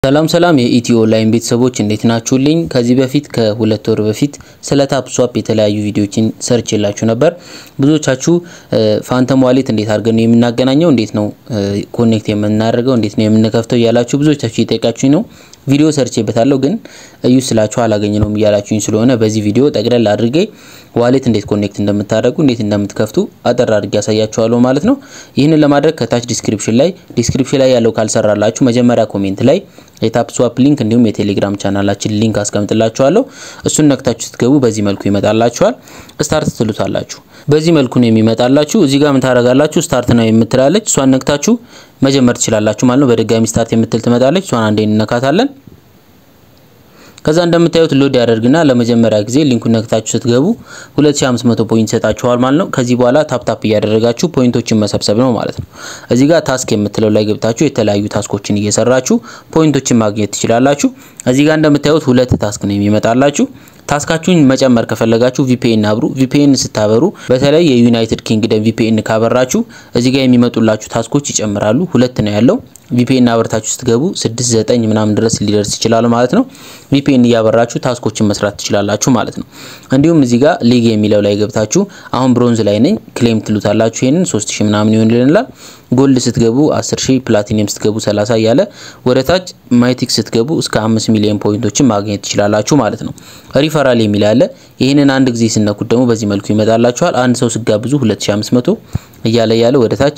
ሰላም ሰላም የኢትዮ ኦንላይን ቤተሰቦች እንዴት ናችሁልኝ? ከዚህ በፊት ከሁለት ወር በፊት ስለ ታፕ ስዋፕ የተለያዩ ቪዲዮዎችን ሰርች የላችሁ ነበር። ብዙዎቻችሁ ፋንተም ዋሌት እንዴት አድርገን ነው የምናገናኘው፣ እንዴት ነው ኮኔክት የምናደርገው፣ እንዴት ነው የምንከፍተው እያላችሁ ብዙዎቻችሁ እየጠየቃችሁኝ ነው። ቪዲዮ ሰርቼበታለሁ ግን እዩ ስላችሁ አላገኘ ነውም እያላችሁኝ ስለሆነ በዚህ ቪዲዮ ጠቅለል አድርጌ ዋሌት እንዴት ኮኔክት እንደምታደርጉ እንዴት እንደምትከፍቱ አጠር አድርጌ ያሳያችኋለሁ ማለት ነው። ይህንን ለማድረግ ከታች ዲስክሪፕሽን ላይ ዲስክሪፕሽን ላይ ያለው ካልሰራላችሁ መጀመሪያ ኮሜንት ላይ የታፕ ስዋፕ ሊንክ እንዲሁም የቴሌግራም ቻናላችን ሊንክ አስቀምጥላችኋለሁ። እሱን ነክታችሁ ስትገቡ በዚህ መልኩ ይመጣላችኋል። ስታርት ትሉታላችሁ። በዚህ መልኩ ነው የሚመጣላችሁ። እዚህ ጋር ምን ታደርጋላችሁ? ስታርት ነው የምትላለች እሷን ነክታችሁ መጀመር ትችላላችሁ ማለት ነው። በድጋሚ ስታርት የምትል ትመጣለች። እሷን አንዴ እንነካታለን። ከዛ እንደምታዩት ሎድ ያደርግና ለመጀመሪያ ጊዜ ሊንኩን ነክታችሁ ስትገቡ 2500 ፖይንት ይሰጣችኋል ማለት ነው። ከዚህ በኋላ ታፕ ታፕ እያደረጋችሁ ፖይንቶችን መሰብሰብ ነው ማለት ነው። እዚህ ጋር ታስክ የምትለው ላይ ገብታችሁ የተለያዩ ታስኮችን እየሰራችሁ ፖይንቶችን ማግኘት ትችላላችሁ። እዚህ ጋር እንደምታዩት ሁለት ታስክ ነው የሚመጣላችሁ። ታስካችሁን መጨመር ከፈለጋችሁ ቪፒኤን አብሩ። ቪፒኤን ስታበሩ በተለይ የዩናይትድ ኪንግደም ቪፒኤን ካበራችሁ እዚህ ጋር የሚመጡላችሁ ታስኮች ይጨምራሉ። ሁለት ነው ያለው። ቪፒኤን አበርታችሁ ስትገቡ 6 9 ምናምን ድረስ ሊደርስ ይችላል ማለት ነው። ቪፒኤን እያበራችሁ ታስኮችን መስራት ትችላላችሁ ማለት ነው። እንዲሁም እዚህ ጋር ሊግ የሚለው ላይ ገብታችሁ አሁን ብሮንዝ ላይ ነኝ ክሌም ትሉታላችሁ። ይሄንን 3000 ምናምን ይሆንልናል። ጎልድ ስትገቡ 10000፣ ፕላቲኒየም ስትገቡ 30 እያለ ወደ ታች ማይቲክ ስትገቡ እስከ 5 ሚሊዮን ፖይንቶችን ማግኘት ትችላላችሁ ማለት ነው። ሪፈራል የሚል አለ። ይህንን አንድ ጊዜ ስነኩት ደግሞ በዚህ መልኩ ይመጣላችኋል። አንድ ሰው ስጋብዙ 2500 እያለ እያለ ወደ ታች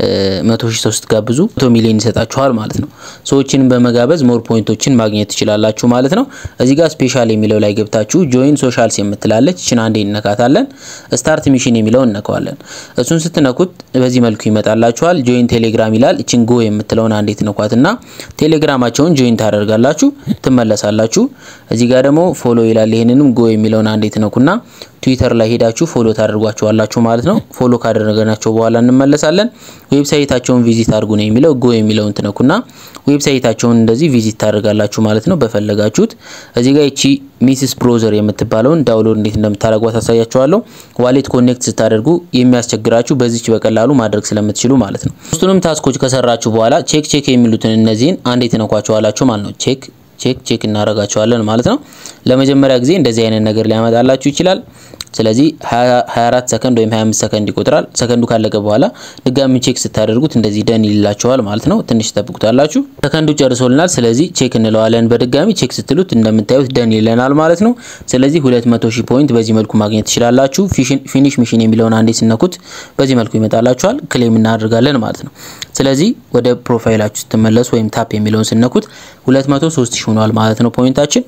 100 ሺህ ሰው ስትጋብዙ 100 ሚሊዮን ይሰጣችኋል ማለት ነው። ሰዎችን በመጋበዝ ሞር ፖይንቶችን ማግኘት ትችላላችሁ ማለት ነው። እዚህ ጋር ስፔሻል የሚለው ላይ ገብታችሁ ጆይን ሶሻልስ የምትላለች እችን አንዴ እነካታለን። ስታርት ሚሽን የሚለውን እነካዋለን። እሱን ስትነኩት በዚህ መልኩ ይመጣላችኋል። ጆይን ቴሌግራም ይላል። እችን ጎ የምትለውን አንዴ ትነኳትና ቴሌግራማቸውን ጆይን ታደርጋላችሁ፣ ትመለሳላችሁ። እዚህ ጋር ደግሞ ፎሎ ይላል። ይሄንንም ጎ የሚለውን አንዴ ትነኩና ትዊተር ላይ ሄዳችሁ ፎሎ ታደርጓቸዋላችሁ ማለት ነው። ፎሎ ካደረገናቸው በኋላ እንመለሳለን። ዌብሳይታቸውን ቪዚት አድርጉ ነው የሚለው። ጎ የሚለውን ትነኩና ዌብሳይታቸውን እንደዚህ ቪዚት ታደርጋላችሁ ማለት ነው በፈለጋችሁት። እዚህ ጋር እቺ ሚስስ ብሮዘር የምትባለውን ዳውንሎድ እንዴት እንደምታደርጓት ታሳያችኋለሁ። ዋሌት ኮኔክት ስታደርጉ የሚያስቸግራችሁ በዚች በቀላሉ ማድረግ ስለምትችሉ ማለት ነው። ሶስቱንም ታስኮች ከሰራችሁ በኋላ ቼክ ቼክ የሚሉትን እነዚህን አንዴ ትነኳቸዋላችሁ ማለት ነው። ቼክ ቼክ ቼክ እናደርጋቸዋለን ማለት ነው። ለመጀመሪያ ጊዜ እንደዚህ አይነት ነገር ሊያመጣላችሁ ይችላል። ስለዚህ 24 ሰከንድ ወይም 25 ሰከንድ ይቆጥራል። ሰከንዱ ካለቀ በኋላ ድጋሚ ቼክ ስታደርጉት እንደዚህ ደን ይላችኋል ማለት ነው። ትንሽ ተጠብቁታላችሁ። ሰከንዱ ጨርሶልናል። ስለዚህ ቼክ እንለዋለን። በድጋሚ ቼክ ስትሉት እንደምታዩት ደን ይለናል ማለት ነው። ስለዚህ 200 ሺህ ፖይንት በዚህ መልኩ ማግኘት ትችላላችሁ። ፊኒሽ ሚሽን የሚለውን አንዴ ስነኩት በዚህ መልኩ ይመጣላችኋል። ክሌም እናደርጋለን ማለት ነው። ስለዚህ ወደ ፕሮፋይላችሁ ስትመለሱ ወይም ታፕ የሚለውን ስነኩት 203 ሺህ ሆኗል ማለት ነው ፖይንታችን።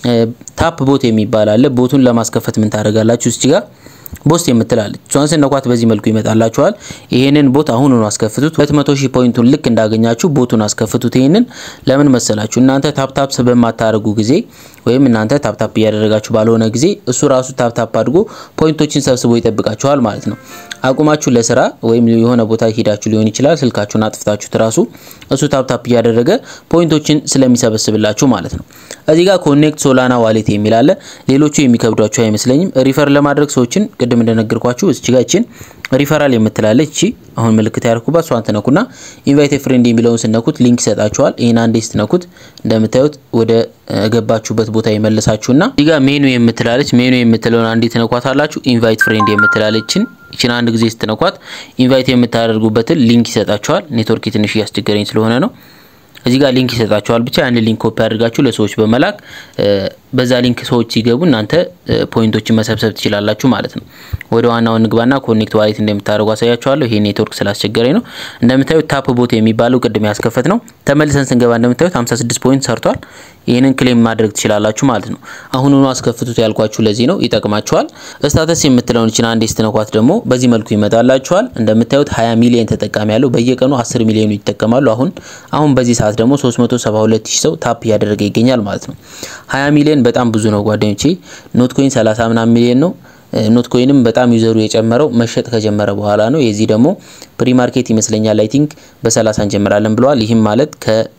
ታፕ ቦት የሚባል አለ። ቦቱን ለማስከፈት ምን ታደርጋላችሁ? እዚህ ጋር ቦስት የምትላለች እሷን ስነኳት በዚህ መልኩ ይመጣላችኋል። ይሄንን ቦት አሁን ነው አስከፍቱት። 200 ሺህ ፖይንቱን ልክ እንዳገኛችሁ ቦቱን አስከፍቱት። ይሄንን ለምን መሰላችሁ? እናንተ ታፕ ታፕ በማታደርጉ ጊዜ ወይም እናንተ ታፕ ታፕ እያደረጋችሁ ባልሆነ ጊዜ እሱ ራሱ ታፕ ታፕ አድርጎ ፖይንቶችን ሰብስቦ ይጠብቃችኋል ማለት ነው። አቁማችሁ ለስራ ወይም የሆነ ቦታ ሄዳችሁ ሊሆን ይችላል። ስልካችሁን አጥፍታችሁት ራሱ እሱ ታፕ ታፕ እያደረገ ፖይንቶችን ስለሚሰበስብላችሁ ማለት ነው። እዚህ ጋር ኮኔክት ሶላና ዋሌት የሚል አለ። ሌሎቹ የሚከብዷችሁ አይመስለኝም። ሪፈር ለማድረግ ሰዎችን ቅድም እንደነገርኳችሁ እዚህ ጋር እቺን ሪፈራል የምትላለች እቺ አሁን ምልክት ያርኩባት እሷን ትነኩና ኢንቫይት ፍሬንድ የሚለውን ስነኩት ሊንክ ይሰጣችኋል። ይህን አንዴ ስትነኩት እንደምታዩት ወደ ገባችሁበት ቦታ ይመልሳችሁና እዚህ ጋር ሜኑ የምትላለች ሜኑ የምትለውን አንዴ ትነኳታላችሁ። ኢንቫይት ፍሬንድ የምትላለችን ይችን አንድ ጊዜ ስትነኳት ኢንቫይት የምታደርጉበትን ሊንክ ይሰጣችኋል። ኔትወርክ ትንሽ እያስቸገረኝ ስለሆነ ነው። እዚህ ጋር ሊንክ ይሰጣችኋል። ብቻ ያን ሊንክ ኮፒ አድርጋችሁ ለሰዎች በመላክ በዛ ሊንክ ሰዎች ሲገቡ እናንተ ፖይንቶችን መሰብሰብ ትችላላችሁ ማለት ነው። ወደ ዋናው ንግባና ኮኔክት ዋሌት እንደምታደርጉ አሳያችኋለሁ። ይሄ ኔትወርክ ስላስቸገረኝ ነው። እንደምታዩት ታፕ ቦት የሚባለው ቅድም ያስከፈት ነው። ተመልሰን ስንገባ እንደምታዩት 56 ፖይንት ሰርቷል። ይህንን ክሌም ማድረግ ትችላላችሁ ማለት ነው። አሁኑኑ አስከፍቱት ያልኳችሁ ለዚህ ነው፣ ይጠቅማችኋል። ስታተስ የምትለውን ይችን አንዴ ስትነኳት ደግሞ በዚህ መልኩ ይመጣላችኋል። እንደምታዩት 20 ሚሊዮን ተጠቃሚ ያለው በየቀኑ 10 ሚሊዮኑ ይጠቀማሉ። አሁን አሁን በዚህ ሰዓት ደግሞ 372 ሺህ ሰው ታፕ እያደረገ ይገኛል ማለት ነው። 20 ሚሊዮን በጣም ብዙ ነው ጓደኞቼ። ኖት ኮይን 30 ምናምን ሚሊዮን ነው። ኖት ኮይንም በጣም ዩዘሩ የጨመረው መሸጥ ከጀመረ በኋላ ነው። የዚህ ደግሞ ፕሪ ማርኬት ይመስለኛል አይ ቲንክ በ30 እንጀምራለን ብለዋል። ይህም ማለት ከ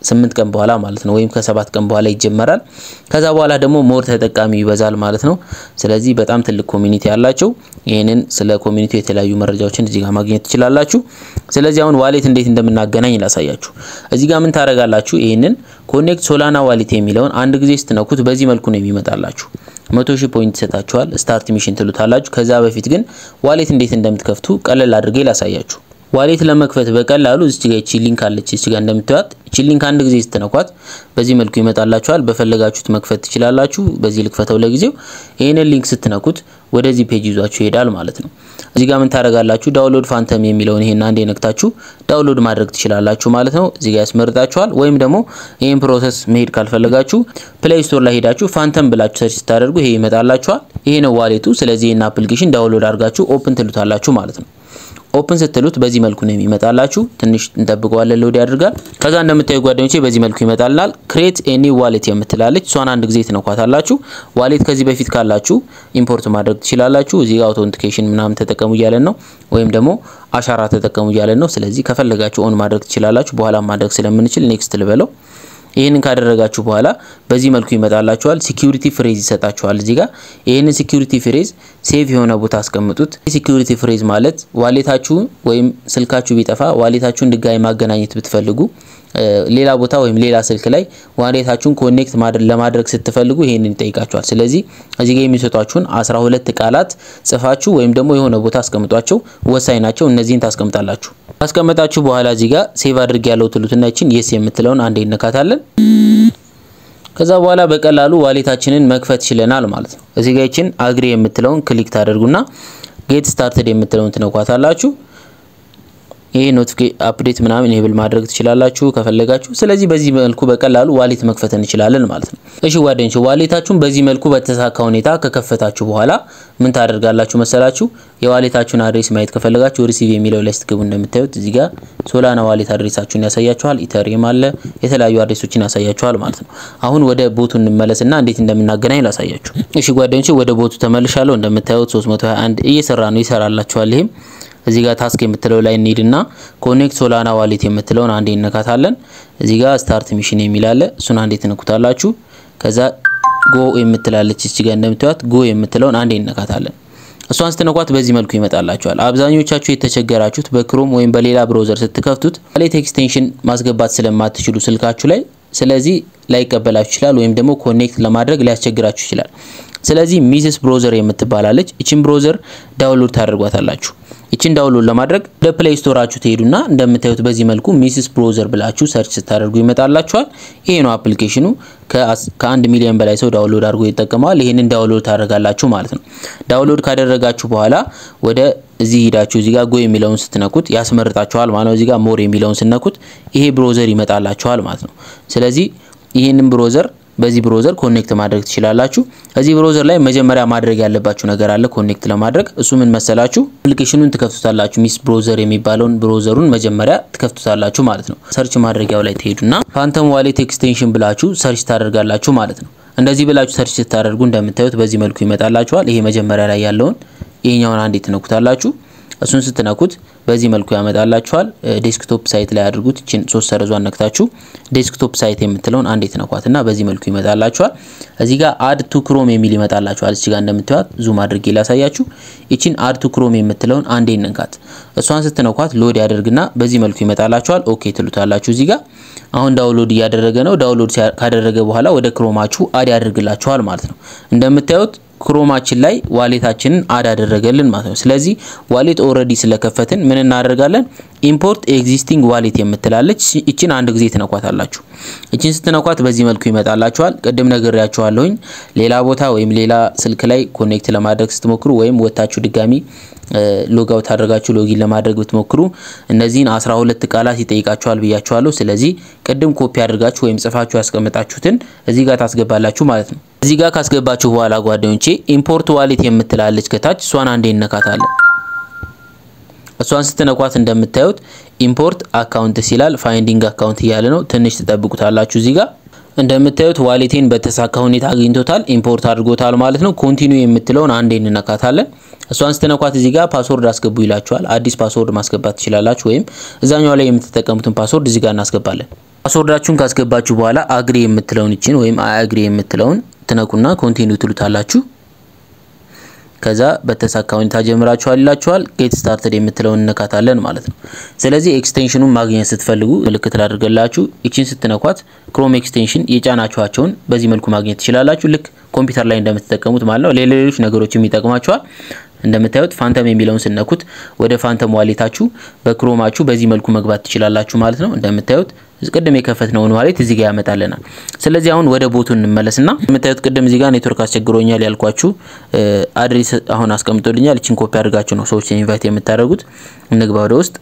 ስምንት ቀን በኋላ ማለት ነው፣ ወይም ከሰባት ቀን በኋላ ይጀመራል። ከዛ በኋላ ደግሞ ሞር ተጠቃሚ ይበዛል ማለት ነው። ስለዚህ በጣም ትልቅ ኮሚኒቲ ያላቸው ይህንን ስለ ኮሚኒቲው የተለያዩ መረጃዎችን እዚህ ጋር ማግኘት ትችላላችሁ። ስለዚህ አሁን ዋሌት እንዴት እንደምናገናኝ ላሳያችሁ። እዚህ ጋር ምን ታደርጋላችሁ? ይህንን ኮኔክት ሶላና ዋሌት የሚለውን አንድ ጊዜ ስትነኩት በዚህ መልኩ ነው የሚመጣላችሁ። መቶ ሺህ ፖይንት ይሰጣችኋል። ስታርት ሚሽን ትሉታላችሁ። ከዛ በፊት ግን ዋሌት እንዴት እንደምትከፍቱ ቀለል አድርጌ ላሳያችሁ። ዋሌት ለመክፈት በቀላሉ እዚህ ጋር እቺ ሊንክ አለች። እዚህ ጋር እንደምታዩት እቺ ሊንክ አንድ ጊዜ ስትነኳት በዚህ መልኩ ይመጣላችኋል። በፈለጋችሁት መክፈት ትችላላችሁ። በዚህ ልክፈተው ለጊዜው። ይህንን ሊንክ ስትነኩት ወደዚህ ፔጅ ይዟችሁ ይሄዳል ማለት ነው። እዚህ ጋር ምን ታደርጋላችሁ? ዳውንሎድ ፋንተም የሚለውን ይሄን አንዴ ነክታችሁ ዳውንሎድ ማድረግ ትችላላችሁ ማለት ነው። እዚህ ጋር ያስመርጣችኋል። ወይም ደግሞ ይሄን ፕሮሰስ መሄድ ካልፈለጋችሁ ፕሌይ ስቶር ላይ ሄዳችሁ ፋንተም ብላችሁ ሰርች ስታደርጉ ይሄ ይመጣላችኋል። ይሄ ነው ዋሌቱ። ስለዚህ ይሄን አፕሊኬሽን ዳውንሎድ አድርጋችሁ ኦፕን ትሉታላችሁ ማለት ነው። ኦፕን ስትሉት በዚህ መልኩ ነው የሚመጣላችሁ። ትንሽ እንጠብቀዋለን፣ ሎድ ያድርጋል። ከዛ እንደምታዩ ጓደኞቼ በዚህ መልኩ ይመጣልናል። ክሬት ኤኒ ዋሌት የምትላለች እሷን አንድ ጊዜ ትነኳታላችሁ። ዋሌት ከዚህ በፊት ካላችሁ ኢምፖርት ማድረግ ትችላላችሁ። እዚህ ጋር አውቶንቲኬሽን ምናምን ተጠቀሙ እያለን ነው፣ ወይም ደግሞ አሻራ ተጠቀሙ እያለን ነው። ስለዚህ ከፈለጋችሁ ኦን ማድረግ ትችላላችሁ። በኋላ ማድረግ ስለምንችል ኔክስት ልበለው። ይህንን ካደረጋችሁ በኋላ በዚህ መልኩ ይመጣላችኋል። ሲኪዩሪቲ ፍሬዝ ይሰጣችኋል። እዚህ ጋር ይህንን ሲኪዩሪቲ ፍሬዝ ሴቭ የሆነ ቦታ አስቀምጡት። ሲኪዩሪቲ ፍሬዝ ማለት ዋሌታችሁ ወይም ስልካችሁ ቢጠፋ ዋሌታችሁን ድጋሚ ማገናኘት ብትፈልጉ ሌላ ቦታ ወይም ሌላ ስልክ ላይ ዋሌታችሁን ኮኔክት ለማድረግ ስትፈልጉ ይሄንን ይጠይቃችኋል። ስለዚህ እዚህ ጋር የሚሰጧችሁን 12 ቃላት ጽፋችሁ ወይም ደግሞ የሆነ ቦታ አስቀምጧቸው፣ ወሳኝ ናቸው። እነዚህን ታስቀምጣላችሁ። ካስቀመጣችሁ በኋላ እዚህ ጋር ሴቭ አድርግ ያለው ትሉትና ይችን የስ የምትለውን አንዴ እንነካታለን። ከዛ በኋላ በቀላሉ ዋሌታችንን መክፈት ችለናል ማለት ነው። እዚህ ጋር ይችን አግሪ የምትለውን ክሊክ ታደርጉና ጌት ስታርትድ የምትለውን ትነኳታላችሁ። ይሄ ኖቲፊኬሽን አፕዴት ምናምን ኢኔብል ማድረግ ትችላላችሁ ከፈለጋችሁ። ስለዚህ በዚህ መልኩ በቀላሉ ዋሌት መክፈት እንችላለን ማለት ነው። እሺ ጓደኞች ዋሌታችሁን በዚህ መልኩ በተሳካ ሁኔታ ከከፈታችሁ በኋላ ምን ታደርጋላችሁ መሰላችሁ? የዋሌታችሁን አድሬስ ማየት ከፈለጋችሁ ሪሲቭ የሚለው ላይ ስትገቡ እንደምታዩት እዚህ ጋር ሶላና ዋሌት አድሬሳችሁን ያሳያችኋል። ኢተሪየም አለ፣ የተለያዩ አድሬሶችን ያሳያችኋል ማለት ነው። አሁን ወደ ቦቱ እንመለስና እንዴት እንደምናገናኝ ላሳያችሁ። እሺ ጓደኞች ወደ ቦቱ ተመልሻለሁ። እንደምታዩት 321 እየሰራ ነው፣ ይሰራላችኋል ይሄም እዚህ ጋር ታስክ የምትለው ላይ እንሂድና ኮኔክት ሶላና ዋሌት የምትለውን አንዴ እነካታለን። እዚህ ጋር ስታርት ሚሽን የሚል አለ። እሱን አንዴ ትነኩታላችሁ። ከዛ ጎ የምትላለች እዚህ ጋር እንደምታዩት ጎ የምትለውን አንዴ እነካታለን። እሷን ስትነኳት በዚህ መልኩ ይመጣላችኋል። አብዛኞቻችሁ የተቸገራችሁት በክሮም ወይም በሌላ ብሮዘር ስትከፍቱት ዋሌት ኤክስቴንሽን ማስገባት ስለማትችሉ ስልካችሁ ላይ ስለዚህ ላይቀበላችሁ ይችላል፣ ወይም ደግሞ ኮኔክት ለማድረግ ሊያስቸግራችሁ ይችላል። ስለዚህ ሚስስ ብሮዘር የምትባላለች እችን ብሮዘር ዳውንሎድ ታደርጓታላችሁ። ይችን ዳውንሎድ ለማድረግ ወደ ፕሌይ ስቶራችሁ ትሄዱና እንደምታዩት በዚህ መልኩ ሚስስ ብሮዘር ብላችሁ ሰርች ስታደርጉ ይመጣላችኋል። ይሄ ነው አፕሊኬሽኑ። ከአንድ ሚሊዮን በላይ ሰው ዳውንሎድ አድርጎ ይጠቀመዋል። ይሄንን ዳውንሎድ ታደርጋላችሁ ማለት ነው። ዳውንሎድ ካደረጋችሁ በኋላ ወደ እዚህ ሂዳችሁ እዚህ ጋር ጎ የሚለውን ስትነኩት ያስመርጣችኋል ማለት ነው። እዚህ ጋር ሞር የሚለውን ስትነኩት ይሄ ብሮዘር ይመጣላችኋል ማለት ነው። ስለዚህ ይህንን ብሮዘር በዚህ ብሮዘር ኮኔክት ማድረግ ትችላላችሁ። እዚህ ብሮዘር ላይ መጀመሪያ ማድረግ ያለባችሁ ነገር አለ ኮኔክት ለማድረግ እሱ ምን መሰላችሁ? አፕሊኬሽኑን ትከፍቱታላችሁ። ሚስ ብሮዘር የሚባለውን ብሮዘሩን መጀመሪያ ትከፍቱታላችሁ ማለት ነው። ሰርች ማድረጊያው ላይ ትሄዱና ፋንተም ዋሌት ኤክስቴንሽን ብላችሁ ሰርች ታደርጋላችሁ ማለት ነው። እንደዚህ ብላችሁ ሰርች ስታደርጉ እንደምታዩት በዚህ መልኩ ይመጣላችኋል። ይሄ መጀመሪያ ላይ ያለውን ይሄኛውን አንዴ ትነኩታላችሁ። እሱን ስትነኩት በዚህ መልኩ ያመጣላችኋል። ዴስክቶፕ ሳይት ላይ አድርጉት። እችን ሶስት ሰረዟን ነክታችሁ ዴስክቶፕ ሳይት የምትለውን አንዴ ትነኳትና በዚህ መልኩ ይመጣላችኋል። እዚህ ጋር አድ ቱ ክሮም የሚል ይመጣላችኋል። እዚህ ጋር እንደምታዩት ዙም አድርጌ ላሳያችሁ። ይችን አድ ቱ ክሮም የምትለውን አንዴ ነንካት። እሷን ስትነኳት ሎድ ያደርግና በዚህ መልኩ ይመጣላችኋል። ኦኬ ትሉታላችሁ። እዚህ ጋር አሁን ዳውንሎድ እያደረገ ነው። ዳውንሎድ ካደረገ በኋላ ወደ ክሮማችሁ አድ ያደርግላችኋል ማለት ነው። እንደምታዩት ክሮማችን ላይ ዋሌታችንን አድ አደረገልን ማለት ነው። ስለዚህ ዋሌት ኦልሬዲ ስለከፈትን ምን እናደርጋለን? ኢምፖርት ኤግዚስቲንግ ዋሌት የምትላለች እችን አንድ ጊዜ ትነኳታላችሁ። እችን ስትነኳት በዚህ መልኩ ይመጣላችኋል። ቅድም ነግሬያችኋለሁኝ። ሌላ ቦታ ወይም ሌላ ስልክ ላይ ኮኔክት ለማድረግ ስትሞክሩ ወይም ወታችሁ ድጋሚ ሎጋውት አድርጋችሁ ሎጊን ለማድረግ ብትሞክሩ እነዚህን 12 ቃላት ይጠይቃችኋል ብያችኋለሁ። ስለዚህ ቅድም ኮፒ አድርጋችሁ ወይም ጽፋችሁ ያስቀምጣችሁትን እዚህ ጋር ታስገባላችሁ ማለት ነው። እዚህ ጋር ካስገባችሁ በኋላ ጓደኞቼ ኢምፖርት ዋሌት የምትላለች ከታች እሷን አንዴ እነካታለን። እሷን ስትነኳት እንደምታዩት ኢምፖርት አካውንት ሲላል ፋይንዲንግ አካውንት እያለ ነው። ትንሽ ትጠብቁታላችሁ። እዚህ ጋር እንደምታዩት ዋሌቴን በተሳካ ሁኔታ አግኝቶታል፣ ኢምፖርት አድርጎታል ማለት ነው። ኮንቲኒው የምትለውን አንዴ እንነካታለን። እሷን ስትነኳት እዚህ ጋር ፓስወርድ አስገቡ ይላችኋል። አዲስ ፓስወርድ ማስገባት ትችላላችሁ፣ ወይም እዛኛው ላይ የምትጠቀሙትን ፓስወርድ እዚህ ጋር እናስገባለን። ፓስወርዳችሁን ካስገባችሁ በኋላ አግሪ የምትለውን ይችን ወይም አግሪ የምትለውን ትነኩና ኮንቲኒው ትሉታላችሁ። ከዛ በተሳካ ሁኔታ ጀምራችኋል ይላችኋል። ጌት ስታርትድ የምትለውን እንነካታለን ማለት ነው። ስለዚህ ኤክስቴንሽኑን ማግኘት ስትፈልጉ ምልክት ላድርገላችሁ። ይችን ስትነኳት ክሮም ኤክስቴንሽን የጫናችኋቸውን በዚህ መልኩ ማግኘት ትችላላችሁ። ልክ ኮምፒውተር ላይ እንደምትጠቀሙት ማለት ነው። ለሌሎች ነገሮችም ይጠቅማችኋል። እንደምታዩት ፋንተም የሚለውን ስነኩት ወደ ፋንተም ዋሌታችሁ በክሮማችሁ በዚህ መልኩ መግባት ትችላላችሁ ማለት ነው። እንደምታዩት ቅድም የከፈትነውን ዋሌት እዚህ ጋር ያመጣልናል። ስለዚህ አሁን ወደ ቦቱ እንመለስና የምታዩት ቅድም እዚህ ጋር ኔትወርክ አስቸግሮኛል ያልኳችሁ አድሬስ አሁን አስቀምጦልኛል። እችን ኮፒ አድርጋችሁ ነው ሰዎች ኢንቫይት የምታደርጉት። እንግባ ወደ ውስጥ።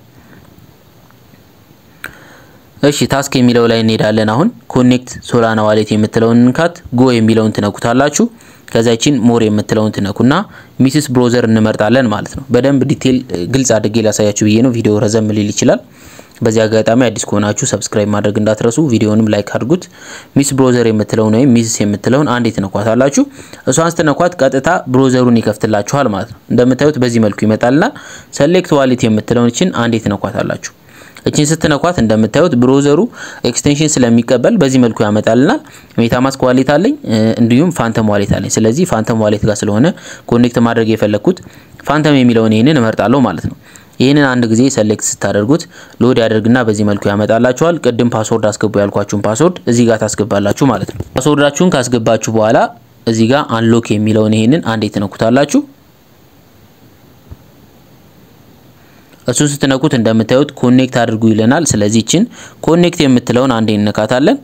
እሺ ታስክ የሚለው ላይ እንሄዳለን። አሁን ኮኔክት ሶላና ዋሌት የምትለውን እንካት፣ ጎ የሚለውን ትነኩታላችሁ። ከዛችን ሞር የምትለውን ትነኩና ሚስስ ብሮዘር እንመርጣለን ማለት ነው። በደንብ ዲቴል ግልጽ አድርጌ ላሳያችሁ ብዬ ነው። ቪዲዮ ረዘም ሊል ይችላል። በዚህ አጋጣሚ አዲስ ከሆናችሁ ሰብስክራይብ ማድረግ እንዳትረሱ፣ ቪዲዮንም ላይክ አድርጉት። ሚስ ብሮዘር የምትለውን ወይም ሚስስ የምትለውን አንዴ ትነኳታላችሁ። እሷን ስትነኳት ቀጥታ ብሮዘሩን ይከፍትላችኋል ማለት ነው። እንደምታዩት በዚህ መልኩ ይመጣልና ሰሌክት ዋሌት የምትለውን እችን አንዴ ትነኳታላችሁ። እችን ስትነኳት እንደምታዩት ብሮዘሩ ኤክስቴንሽን ስለሚቀበል በዚህ መልኩ ያመጣልናል። ሜታማስክ ዋሌት አለኝ እንዲሁም ፋንተም ዋሌት አለኝ። ስለዚህ ፋንተም ዋሌት ጋር ስለሆነ ኮኔክት ማድረግ የፈለግኩት ፋንተም የሚለውን ይህንን እመርጣለሁ ማለት ነው። ይህንን አንድ ጊዜ ሰሌክት ስታደርጉት ሎድ ያደርግና በዚህ መልኩ ያመጣላችኋል። ቅድም ፓስወርድ አስገቡ ያልኳችሁን ፓስወርድ እዚህ ጋር ታስገባላችሁ ማለት ነው። ፓስወርዳችሁን ካስገባችሁ በኋላ እዚህ ጋር አንሎክ የሚለውን ይህንን አንዴ ትነኩታላችሁ። እሱን ስትነኩት እንደምታዩት ኮኔክት አድርጉ ይለናል። ስለዚህ ይችን ኮኔክት የምትለውን አንዴ እንነካታለን።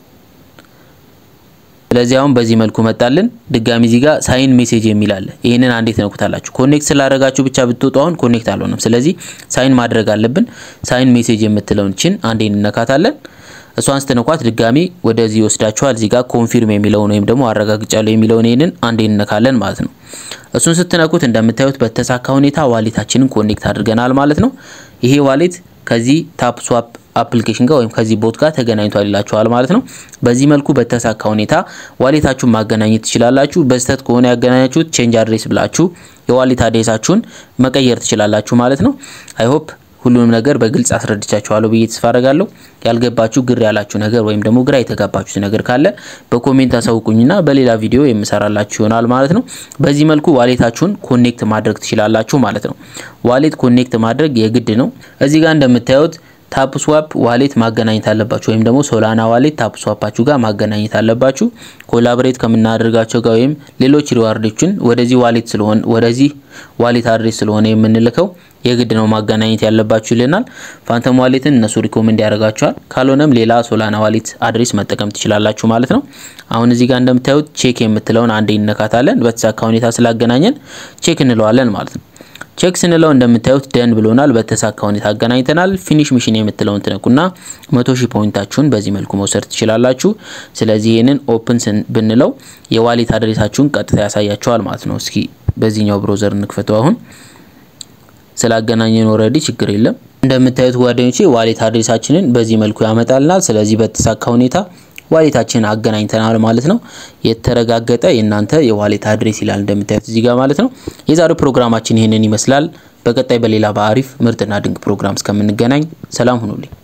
ስለዚህ አሁን በዚህ መልኩ መጣልን። ድጋሚ እዚህ ጋር ሳይን ሜሴጅ የሚል አለ። ይህንን አንዴ ትነኩታላችሁ። ኮኔክት ስላደረጋችሁ ብቻ ብትወጡ አሁን ኮኔክት አልሆነም። ስለዚህ ሳይን ማድረግ አለብን። ሳይን ሜሴጅ የምትለውን ችን አንዴ እንነካታለን። እሷን ስትነኳት ድጋሚ ወደዚህ ይወስዳችኋል። እዚህ ጋር ኮንፊርም የሚለውን ወይም ደግሞ አረጋግጫለሁ የሚለውን ይህንን አንዴ እንነካለን ማለት ነው። እሱን ስትነኩት እንደምታዩት በተሳካ ሁኔታ ዋሌታችንን ኮኔክት አድርገናል ማለት ነው። ይሄ ዋሌት ከዚህ ታፕ ስዋፕ አፕሊኬሽን ጋር ወይም ከዚህ ቦት ጋር ተገናኝቷል ይላችኋል ማለት ነው። በዚህ መልኩ በተሳካ ሁኔታ ዋሌታችሁን ማገናኘት ትችላላችሁ። በስተት ከሆነ ያገናኛችሁት ቼንጅ አድሬስ ብላችሁ የዋሌት አድሬሳችሁን መቀየር ትችላላችሁ ማለት ነው። አይ ሆፕ ሁሉንም ነገር በግልጽ አስረድቻችኋለሁ ብዬ ተስፋ አደርጋለሁ። ያልገባችሁ ግር ያላችሁ ነገር ወይም ደግሞ ግራ የተጋባችሁት ነገር ካለ በኮሜንት አሳውቁኝና በሌላ ቪዲዮ የምሰራላችሁ ይሆናል ማለት ነው። በዚህ መልኩ ዋሌታችሁን ኮኔክት ማድረግ ትችላላችሁ ማለት ነው። ዋሌት ኮኔክት ማድረግ የግድ ነው። እዚህ ጋር እንደምታዩት ታፕ ስዋፕ ዋሌት ማገናኘት አለባችሁ ወይም ደግሞ ሶላና ዋሌት ታፕ ስዋፓችሁ ጋር ማገናኘት አለባችሁ። ኮላቦሬት ከምናደርጋቸው ጋር ወይም ሌሎች ሪዋርዶችን ወደዚህ ዋሌት ስለሆነ ወደዚህ ዋሌት አድሬስ ስለሆነ የምንልከው የግድ ነው ማገናኘት ያለባችሁ ይለናል። ፋንተም ዋሌትን እነሱ ሪኮመንድ ያደርጋችኋል። ካልሆነም ሌላ ሶላና ዋሌት አድሬስ መጠቀም ትችላላችሁ ማለት ነው። አሁን እዚህ ጋር እንደምታዩት ቼክ የምትለውን አንዴ ይነካታለን። በተሳካ ሁኔታ ስላገናኘን ቼክ እንለዋለን ማለት ነው። ቼክ ስንለው እንደምታዩት ደን ብሎናል። በተሳካ ሁኔታ አገናኝተናል። ፊኒሽ ሚሽን የምትለውን ትነኩና መቶ ሺህ ፖይንታችሁን በዚህ መልኩ መውሰድ ትችላላችሁ። ስለዚህ ይህንን ኦፕን ብንለው የዋሌት አድሬሳችሁን ቀጥታ ያሳያችኋል ማለት ነው። እስኪ በዚህኛው ብሮዘር እንክፈተው። አሁን ስላገናኘን ኦልሬዲ ችግር የለም። እንደምታዩት ጓደኞቼ ዋሌት አድሬሳችንን በዚህ መልኩ ያመጣልናል። ስለዚህ በተሳካ ሁኔታ ዋሌታችንን አገናኝተናል ማለት ነው። የተረጋገጠ የእናንተ የዋሌት አድሬስ ይላል እንደምታዩት እዚህ ጋር ማለት ነው። የዛሬው ፕሮግራማችን ይህንን ይመስላል። በቀጣይ በሌላ በአሪፍ ምርጥና ድንቅ ፕሮግራም እስከምንገናኝ ሰላም ሁኑልኝ።